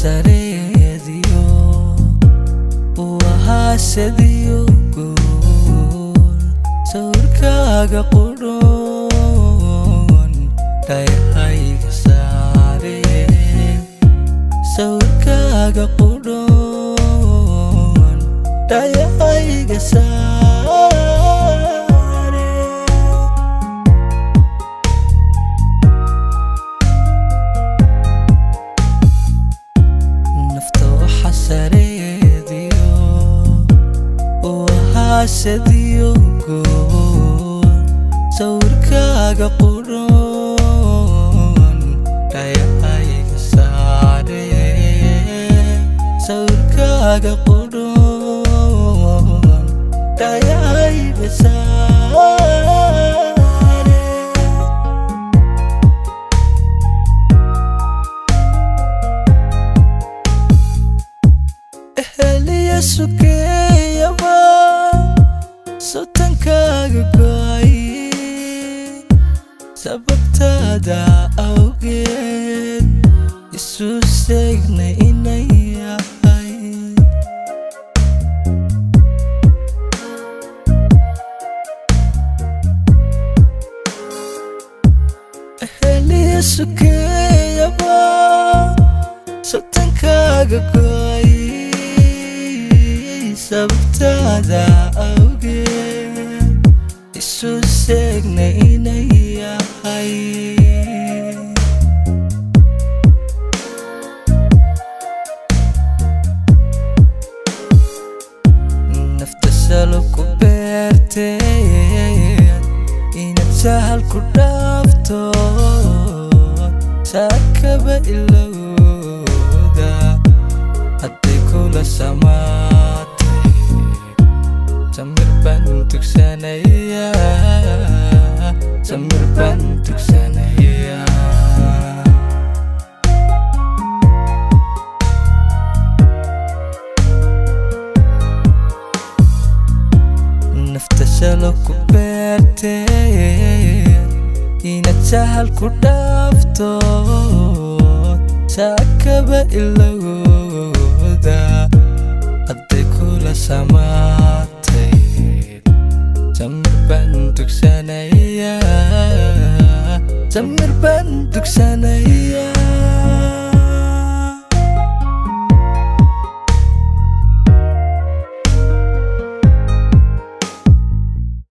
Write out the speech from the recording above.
sareediyo uu ahaa sadiyo guul sawirkaaga qudhoon dhayahayga saare sawirkaaga qudhoon dhayahayga saare nafta waxa sareediyo uu ahaa sadiyo gool sawirkaaga qudhoon dhayahayga saare sawirkaaga qudhoon dhayahayga saare eheliya sukeeyaba sotankaaga go'ay sababtaada awgeed isu seegna inay yahay eheliya sukeeyaba sotankaaga go'ay sababtaada awgeed isu seegna inay yahay nafta salo ku beerteen inaad sahal ku dhaafto saakaba ilowda hadday kula samaatay samir baan tugsanaya samir baan tugsanaya nafta shalo ku beerteen inaad sahal ku dhaafto saakaba ilowda hadday kula samaatay samir baan tugsanaya samir baan tugsanaya